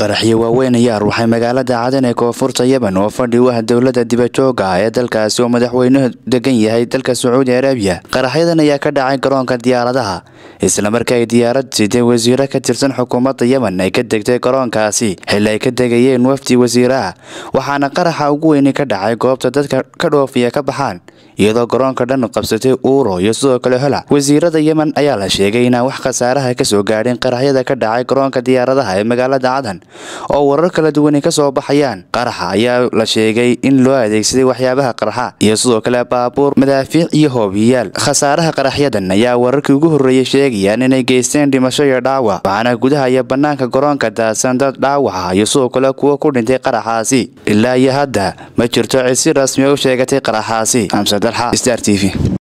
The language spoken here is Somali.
qaraxyo waaweyn ayaa ruuxay magaalada cadan ee koonfurta yemen oo fadhi u ah dowlada dibadjooga ah ee dalkaasi oo madaxweynuhu degan yahay dalka sacuudi arabiya qaraxyadan ayaa ka dhacay garoonka diyaaradaha islamarka ay diyaarad siday wasiiro ka tirsan xukuumadda yemen ay ka degtay garoonkaasi xili ay ka degayeen wafdi wasiiraha waxaana qaraxa ugu weyni ka dhacay goobta dadka ka dhoofiya ka baxaan iyadoo garoonka dhan qabsatay uuro iyo sidoo kale hola wasiirada yemen ayaa la sheegay inaan wax khasaaraha kasoo gaadhin qaraxyada ka dhacay garoonka diyaaradaha ee magaalada cadan oo warar kala duwani ka soo baxayaan qaraxa ayaa la sheegay in loo adeegsaday waxyaabaha qarxa iyo sidoo kale baabuur madaafiic iyo hoobiyayaal khasaaraha qaraxyadan ayaa wararkii ugu horreeyey sheegayaan inay geysteen dhimasho iyo dhaawac waxaana gudaha iyo bannaanka garoonka daadsan dad dhaawaca iyo sidoo kale kuwo ku dhintay qaraxaasi ilaa iyo hadda ma jirto cid si rasmi u sheegatay qaraxaasi xamse dalxa star t v